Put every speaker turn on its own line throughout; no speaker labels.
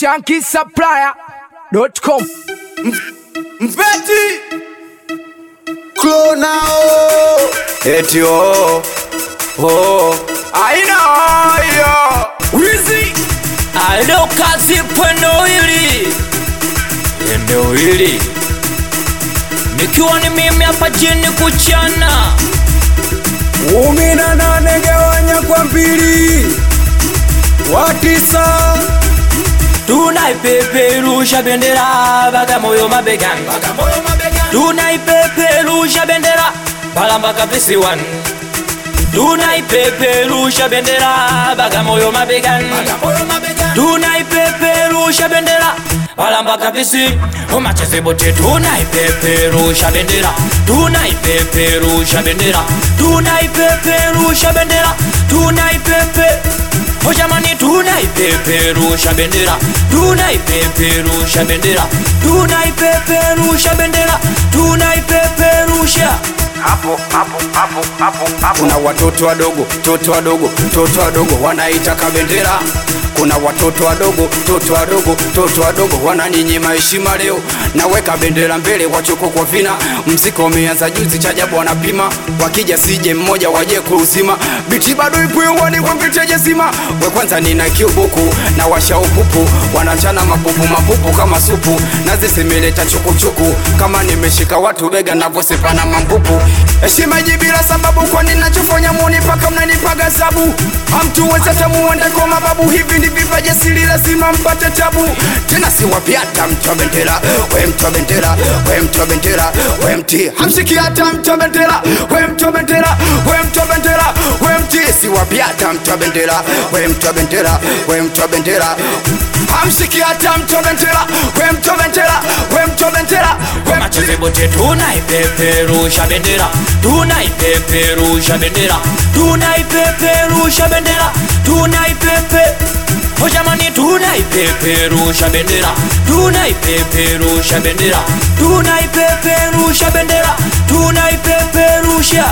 shankisupplier.com
Mveti Klonao Eti oh Oh Aina haya Wizi
Alo kazi pwendo hili eneo hili nikiwa ni mimi hapa jini kuchana
Kumi na nane gawanya kwa mbili Watisa
tunaipeperusha bendera bagamoyo mabegani tunaipeperusha bendera balambaka visiwani tunaipeperusha bendera bagamoyo mabegani tunaipeperusha bendera balambaka visi umachezebote tunaipeperusha bendera tunaipeperusha bendera tunaipeperusha bendera tunaipepe Oh jamani tunaipeperusha bendera tunaipeperusha bendera tunaipeperusha bendera tunaipeperusha
Kuna watoto wadogo, toto wadogo, toto wadogo wanaitaka bendera. Kuna watoto wadogo, toto wadogo, toto wadogo wananinyima heshima leo. Naweka bendera mbele, wachoko kwa vina. Mziki umeanza juzi, cha ajabu wanapima. Wakija sije mmoja waje kuuzima. Biti bado ipo hewani kwa viteje zima. We kwanza nina kiubuku na washa upupu, wanachana mapupu mapupu kama supu. Nazisemeleta chukuchuku kama nimeshika watu bega navyosepana mambupu. Heshima iji bila sababu, kwani nachofanya muni paka mnanipaga sabu. Hamtuweza tamuende kwa mababu, hivi ndi vipaji asili, lazima mpate tabu. Tena si wapiata mtu wa bendera, we mtu wa bendera, we mtu wa bendera, we mti hamshiki hata mtu wa bendera, we mtu wa bendera, we mtu wa bendera, we mti si wapiata mtu wa bendera, we mtu wa bendera, we mtu wa bendera hamshiki hata mtu wa bendera, we mtu wa bendera, we mtu wa bendera, we mti
machezebote tunaipeperusha bendera tunaipeperusha bendera tunaipeperusha bendera tunaipepe Oh jamani tunaipeperusha bendera tunaipeperusha bendera tunaipeperusha bendera tunaipeperusha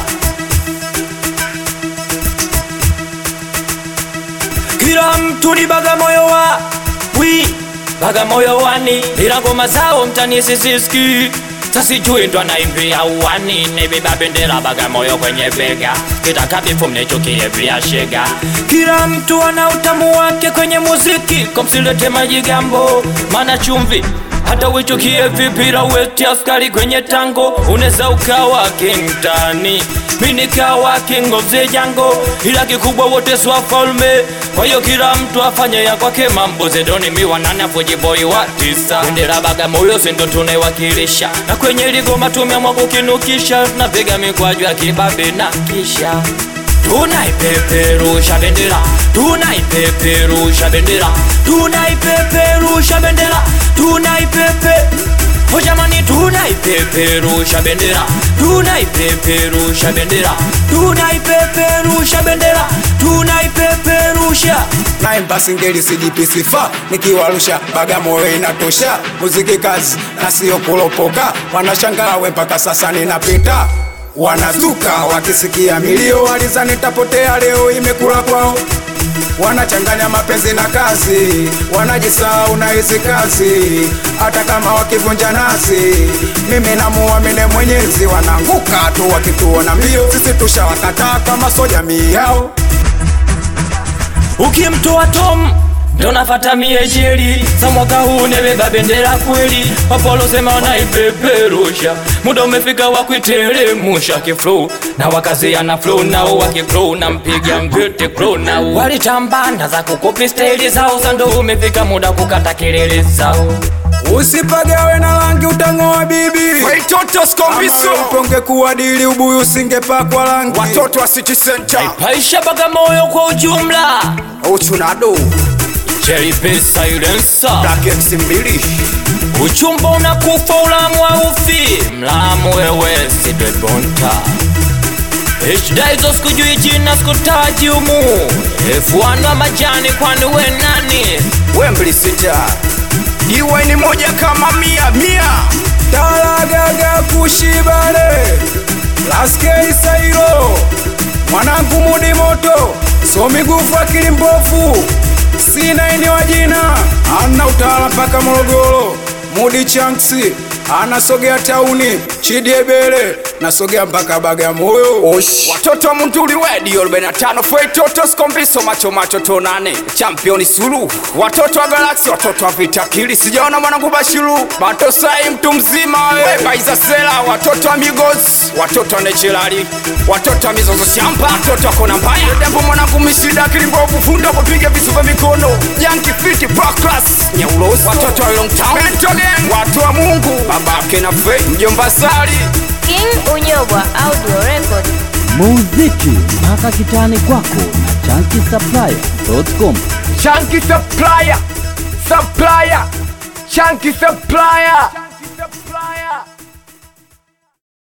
kila mtu ni bagamoyo wa wi bagamoyo wani ila ngoma zao mtani sisiski sasijui ndo anaimbia uwani nebeba bendera bagamoyo kwenye bega kitakabifu mnechukie vya shega kila mtu ana utamu wake kwenye muziki komsilete majigambo mana chumvi hata uichukie vipira weti askari kwenye tango unaweza ukawa kingtani minikawa king of the jango ila kikubwa wote swafalme kwa hiyo kila mtu afanye ya kwake mambo zedoni miwanane afujiboi wa tisa bendera bagamoyo sindo tunaiwakilisha na kwenye ligoma tumeamwa kukinukisha tunapiga mikwaju ya kibabe na kisha tunaipeperusha bendera tunaipeperusha bendera tunaipeperusha bendera tunaipepe Oh jamani tunaipeperusha bendera tunaipeperusha bendera tunaipeperusha bendera tunaipeperusha
naimba singeli sijipi sifa nikiwarusha bagamoyo inatosha muziki kazi na sio kulopoka wanashangaa we mpaka sasa ninapita wanazuka wakisikia milio waliza nitapotea leo imekula kwao wanachanganya mapenzi na kazi wanajisahau na hizi kazi hata kama wakivunja nasi mimi namuamini mwenyezi wanaanguka tu wakituona mbio sisi tushawakataa kama so jamii yao
ukimtoa tom ndo nafata miejeli za mwaka huu nebeba bendera kweli wapolosema wanaipeperusha muda umefika wa kuitelemusha kiflow na wakaziana flow nao wakiflow na mpiga mvete flow nao walitambanda za kukopi staili zao za ndo umefika muda kukata kelele zao
usipagawe na rangi utang'oa bibi ponge kuwadili ubuyu usingepakwa rangi watoto wa city center
paisha bagamoyo kwa ujumla
uchunado
jeripe silencer
black x mbili
uchumba unakufa ulamu aufi mlamu wewe sidwebonta eshidaizo sikujui jina sikutaji umu efuano wa majani kwani we nani
wembli sita iwe ni moja kama mia mia talagaga kushibale laskei sairo mwanangu mudi moto so migufu akili mbovu sina ini wa jina ana Tala mpaka Morogoro, Mudi Chanksi anasogea tauni, Chidiebele nasogea mpaka Bagamoyo. Osh. Watoto wa Munduli wedi 45 fwe toto skombiso macho macho tonane championi sulu watoto wa Galaxy watoto wa vitakili sijaona mwanangu Bashiru Bato sai mtu mzima we Baiza Sela watoto wa Migos watoto wa Nechelali watoto wa Mizozo Shamba watoto wa Kona Mbaya Dembo mwanangu Mishida Kilimbovu funda kupiga visu vya mikono Yankee Fiti Pro Class Nyaulosi watoto wa Long Town Bento Gang watu wa Mungu babake na Faith mjomba Sali
King Unyobwa Audio Record.
muziki mpaka kitani kwako na chankisaplaya.com
Chunky Supplier Supplier Chunky Supplier